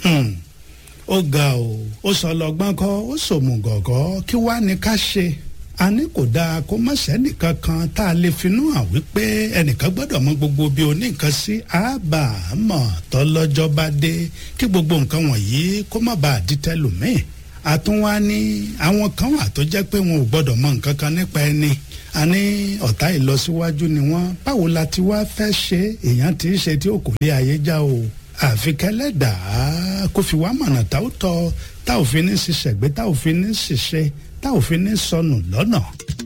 ó ga o ó sọ lọ́gbọ́n kọ́ ó sòmùgọ̀gọ́ kí wàá ní ká ṣe a ní kò dáa kó má sẹ́nìkan kan tá a lè finú hàn wípé ẹnìkan gbọ́dọ̀ mọ gbogbo bí oníkan sí àbá àmọ́ tọ́lọ́jọ́ bá dé kí gbogbo nǹkan wọ̀nyí kó má bàa di tẹlòmíì àtúnwá ní àwọn kan wà tó jẹ́ pé wọn ò gbọ́dọ̀ mọ nǹkan kan nípa ẹni a ní ọ̀tá ìlọsíwájú ni wọ́n báwo la ti wá fẹ́ ṣe èèyàn tí í ṣe tí ó kò lé ayé já o àfi kẹlẹ́dàá kó fi wá mọ̀nà tá ó tọ́ tá ò fi ní ṣiṣẹ́gbé tá ò fi ní ṣiṣẹ́ tá ò fi ní sọnù lọ́nà.